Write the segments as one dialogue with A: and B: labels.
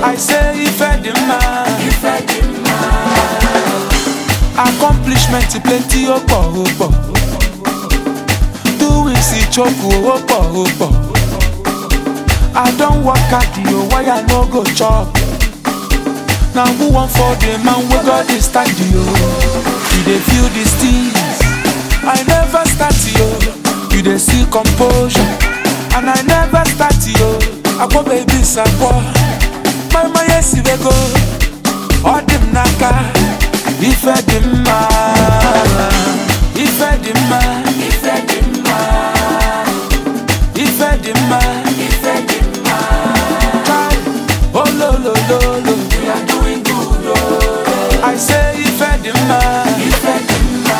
A: I say ife dị mma accomplishment plenty ó pọ̀ ó pọ̀ doing sí choku ó pọ̀ ó pọ̀ I don work hard o why I no go chop na who wan for the man wey God dey stand yo you dey feel these things I never start yo you dey see composure and I never start yo akpọ baby sakpọ mama yesi wego ọ dị m n'aka ife dị mma ife dị mma ife dị mma ife dị mma ife dị mma Kai, ololololo we are doing good oh. I say ife dị mma ife dị mma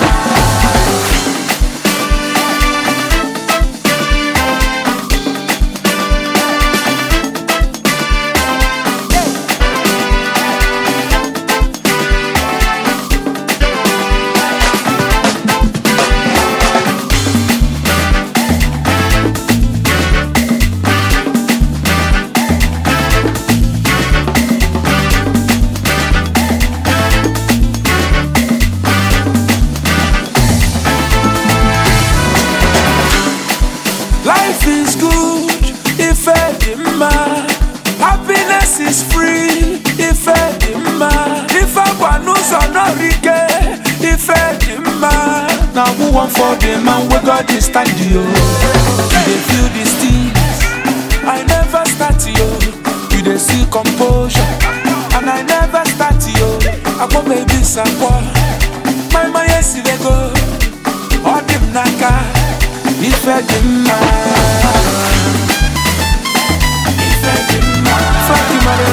A: Life is good if edema. Happiness is free if edema. If I want n'ụzọ n'orike if edema. Now who want for the man wey God dey stand yo? You dey feel these things. I never start yo. You dey see composure. And I never start yo. Akpọ baby sakpọ. Mama yesi dey go. Ọ dị m n'aka. Ife dị mma Ife dị mma Fatima